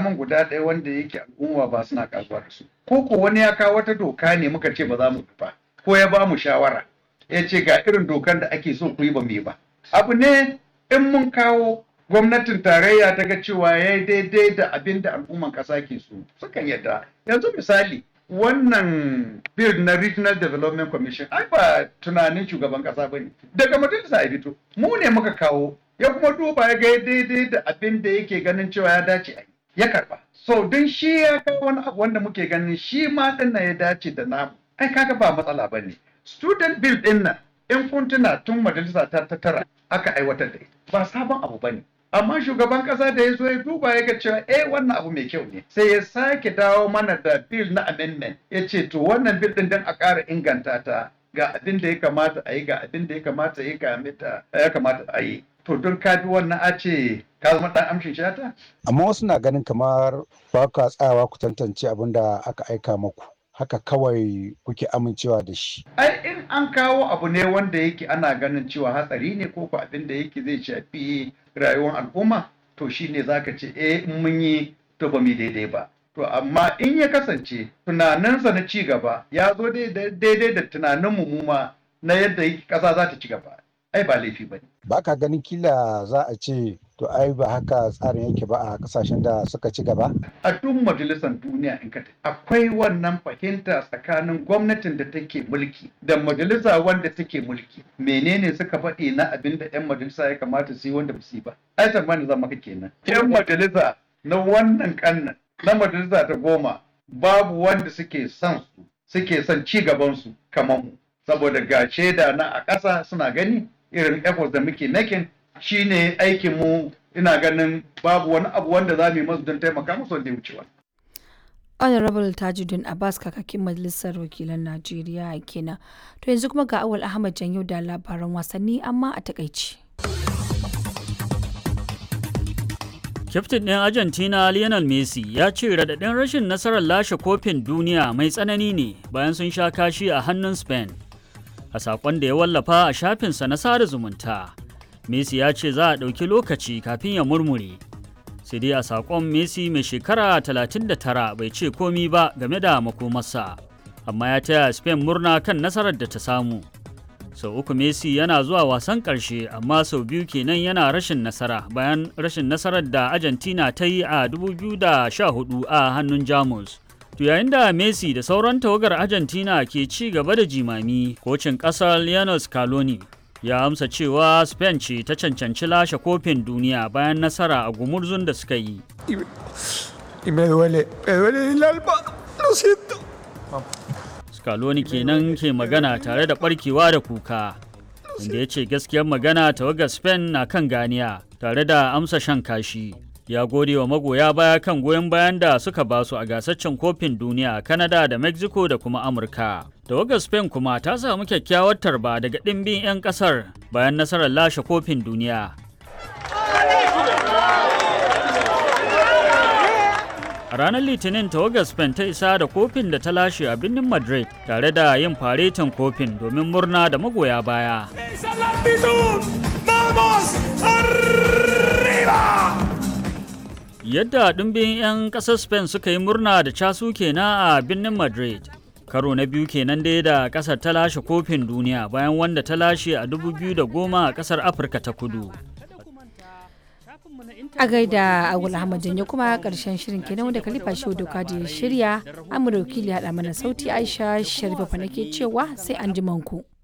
min guda ɗaya wanda yake al'umma ba suna kasuwa da su ko ko wani ya kawo wata doka ne muka ce ba za mu ba ko ya ba mu shawara ya ce ga irin dokan da ake so ku yi ba mu yi ba abu ne in mun kawo gwamnatin tarayya ta ga cewa ya yi daidai da abin da al'umman ƙasa ke so sukan yadda yanzu misali wannan bill na regional development commission ai ba tunanin shugaban ƙasa ba ne daga majalisa ya fito mu ne muka kawo ya kuma duba ya ga daidai da abin da yake ganin cewa ya dace a ya karba so don shi ya kawo wani abu wanda muke ganin shi ma din ya dace da namu ai kaga ba matsala ba ne student bill din nan in kun tuna tun majalisa ta ta tara aka aiwatar da ita ba sabon abu ba ne amma shugaban kasa da ya zo ya duba ya ga cewa eh wannan abu mai kyau ne sai ya sake dawo mana da bill na amendment ya ce to wannan bill din dan a ƙara inganta ta ga abin da ya kamata a yi ga abin da ya kamata ya kamata a yi to don ka bi wannan a ce ka zama ɗan amshin shata? Amma wasu na ganin kamar ba ka tsayawa ku tantance abin da aka aika maku. Haka kawai kuke amincewa da shi. Ai in an kawo abu ne wanda yake ana ganin cewa hatsari ne ko ko abin da yake zai shafi rayuwar al'umma to shine zaka ce eh in mun yi to ba mu daidai ba. To amma in ya kasance tunaninsa na ci gaba ya zo daidai da tunaninmu mu ma na yadda ƙasa za ta ci gaba. ai ba laifi ba ne. Ba ka ganin kila za a ce to ai ba haka tsarin yake ba a kasashen da suka ci gaba? A duk majalisar duniya in ka akwai wannan fahimta tsakanin gwamnatin da take mulki da majalisa wanda take mulki. Menene suka faɗi na abin da 'yan majalisa ya kamata su yi wanda ba su yi ba? Ai tsammani zan maka kenan. 'Yan majalisa na wannan kannan na majalisa ta goma babu wanda suke son su suke son ci gaban su kamar mu. Saboda ga shaida na a ƙasa suna gani irin efforts da muke making shine aikin mu ina ganin babu wani abu wanda za mu yi masu don taimaka musu wanda ya wucewa. honorable tajuddin abbas kakakin majalisar wakilan najeriya kenan to yanzu kuma ga awal ahmad janyo da labaran wasanni amma a takaici Kyaftin ɗin Argentina Lionel Messi ya ce raɗaɗin rashin nasarar lashe kofin duniya mai tsanani ne bayan sun sha kashi a hannun Spain. a sakon da ya wallafa a shafinsa na sada zumunta messi ya ce za a ɗauki lokaci kafin ya murmure sai dai a sakon messi mai shekara 39 bai ce komi ba game da makomarsa amma ya taya spain murna kan nasarar da ta samu sau uku messi yana zuwa wasan ƙarshe amma sau biyu kenan yana rashin nasara bayan rashin nasarar da argentina ta yi a 2014 a hannun jamus To yayin da Messi da sauran tawagar Argentina ke ci gaba da jimami, kocin ƙasar Lionel Scaloni ya amsa cewa Spain ce ta cancanci lashe kofin duniya bayan nasara a gumurzun da suka yi. Scaloni kenan ke magana tare da barkewa da kuka, inda ya ce gaskiyar magana tawagar Spain na kan ganiya tare da amsa shan kashi. ya gode wa magoya baya kan goyon bayan da suka basu a gasaccen kofin duniya a Canada da Mexico da kuma Amurka. Tawagar Spain kuma ta samu kyakkyawar tarba daga ɗimbin 'yan ƙasar bayan nasarar lashe kofin duniya. A ranar Litinin tawagar Spain ta isa da kofin da ta lashe a birnin Madrid tare da yin faretin kofin domin murna da magoya baya. Yadda ɗumbin 'yan ƙasar Spain suka yi murna da casu kenan a birnin Madrid. Karo na biyu kenan dai da ƙasar ta lashe kofin duniya bayan wanda ta lashe a 2010 a ƙasar Afirka ta kudu. a gaida agul ahmad janyo kuma karshen shirin kenan wanda kalifa shi doka da shirya amurka wakili haɗa mana sauti aisha sharifa nake cewa sai an ji manku.